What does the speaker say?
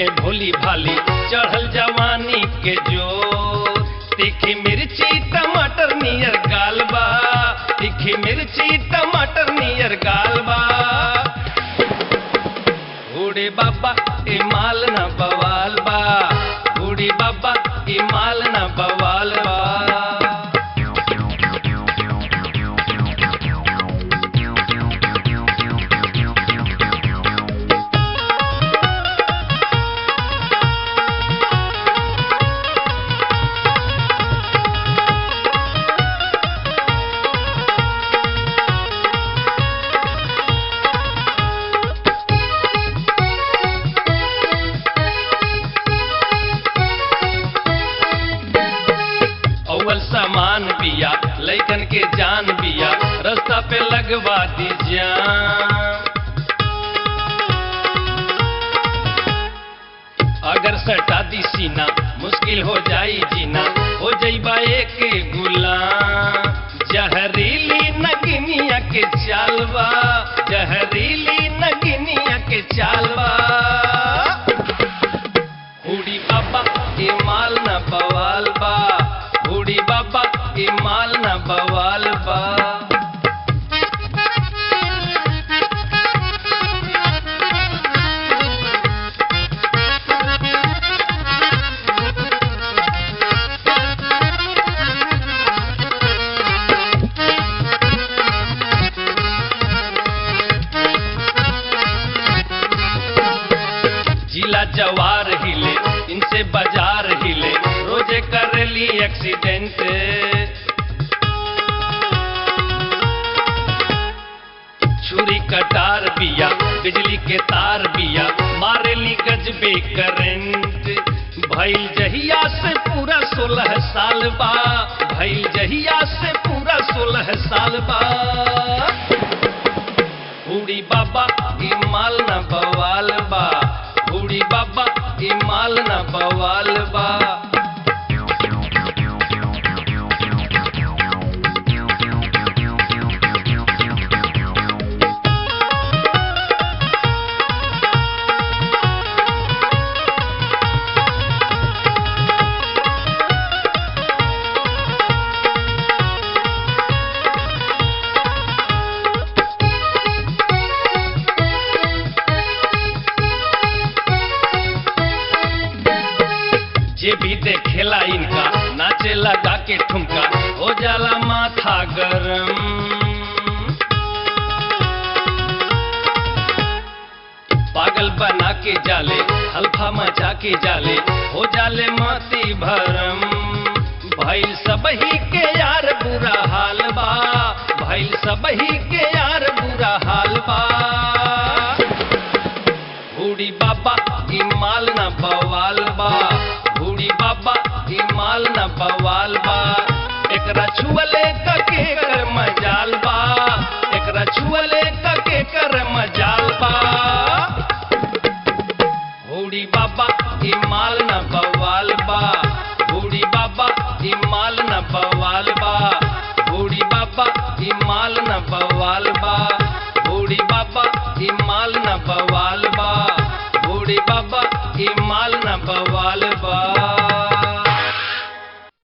में भोली भाली चढ़ल जवानी के जो तीखी मिर्ची टमाटर नियर गालबा तीखी मिर्ची टमाटर नियर गालबा बूढ़ी बाबा ई माल न बवाल बा बूढ़ी बाबा ई माल न बवाल बा अव्वल सामान बिया लैकन के जान बिया रास्ता पे लगवा दी जान अगर सटा दी सीना मुश्किल हो जाई जीना हो जईबा एक गुलाम जहरीली नगिनिया के चालवा जहरीली नगिनिया के चालवा बूढ़ी बाबा ई माल न बवाल बा बूढ़ी बाबा ई माल न बवाल बा जिला जवार हिले इनसे बाजार हिले रोजे करेली एक्सीडेंट छुरी कटार बिया बिजली के तार बिया मारेली गजबे करंट भइल जहिया से पूरा सोलह साल बा भइल जहिया से पूरा सोलह साल बा बूढ़ी बाबा ई माल न बवाल बा बूढ़ी बाबा ई माल न बवाल बा जे भी देखेला इनका नाचे लगा के ठुमका हो जाला माथा गरम पागल बना के जाले हल्फा मचा के जाले हो जाले माती भरम भइल सबही के यार बुरा हाल बा भइल सबही के यार बुरा हाल बा बूढ़ी बाबा ई माल न बवाल बा बूढ़ी बाबा ई माल न बवाल बा एकरा छुअले तके कर मजाल बा एकरा छुअले तके कर मजाल बा बूढ़ी बाबा ई माल न बवाल बा बूढ़ी बाबा ई माल न बवाल बा बूढ़ी बाबा ई माल न बवाल बा बूढ़ी बाबा ई माल न बवाल